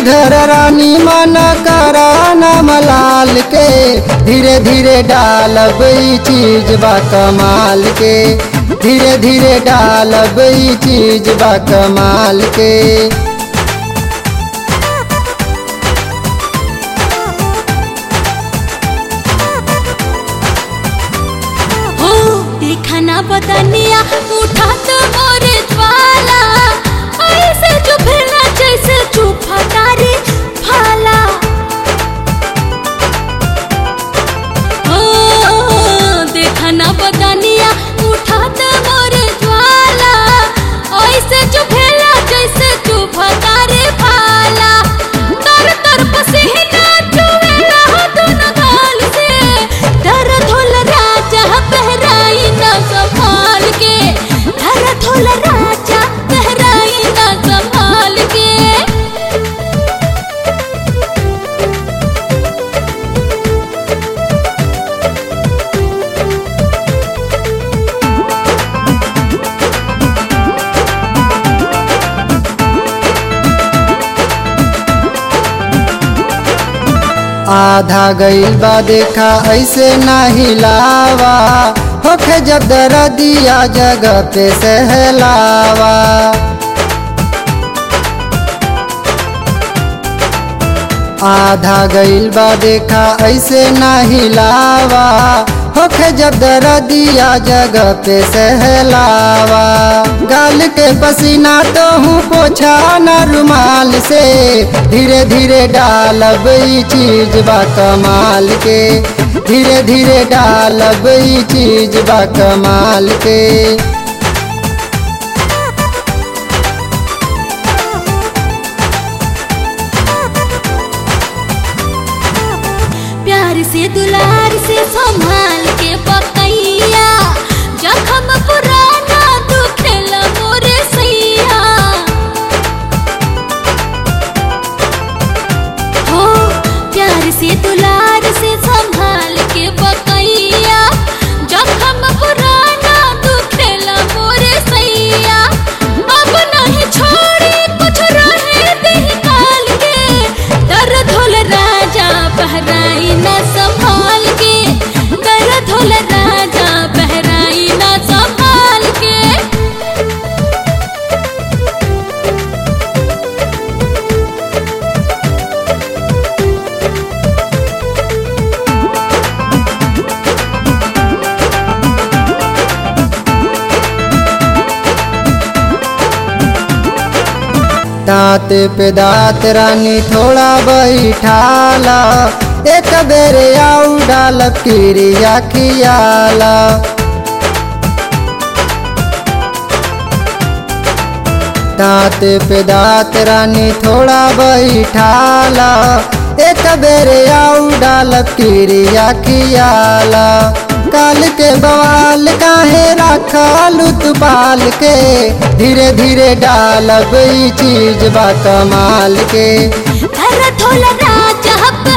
धर रानी मन करा नाम लाल के धीरे धीरे डालब ई चीज बा कमाल के धीरे धीरे डालब ई चीज बा कमाल के हो देखा ना बदनिया उठा तो मोरे ज्वाला ऐसे जो फिरना जैसे चुपा तारे भाला हो देखा ना बदनिया उठा तो मोरे ज्वाला ऐसे जो फिरना जैसे चुपा तारे भाला तर तर पसीना चुवेला दोनों गाल से दर्द होल राजा बहराई ना संभाल के दर्द होल राजा बहराई ना संभाल के आधा गईल बा देखा ऐसे ना हिलावा होखे जब दरदिया जगह पे सहलावा आधा गईल बा देखा ऐसे ना हिलावा होखे जब दरदिया जगह पे सहलावा गाल के पसीना तो हूँ पोछा न रुमाल से धीरे धीरे डालब ई चीज बा कमाल के धीरे धीरे डालब ई चीज बा कमाल के प्यार से दुलार से संभाल के पकैया जखम पुराना दुखेला मोरे सैया हो प्यार से दुलार से संभाल के पकैया जखम पुराना दुखेला मोरे सैया अब नहीं छोड़ी कुछ रहे दिल काल के दर्द होल राजा बहराई ना संभाल के दर्द होल राजा बहराई ना संभाल के दांत पे दांत रानी थोड़ा बैठाला एक बेर आऊ डाल किरिया खियाला दांत पे दांत रानी थोड़ा बैठाला एक बेर आऊ डाल किरिया खियाला काल के बवाल काहे रखलू तू पाल के धीरे धीरे डालब ई चीज बा कमाल के दर्द होल राजा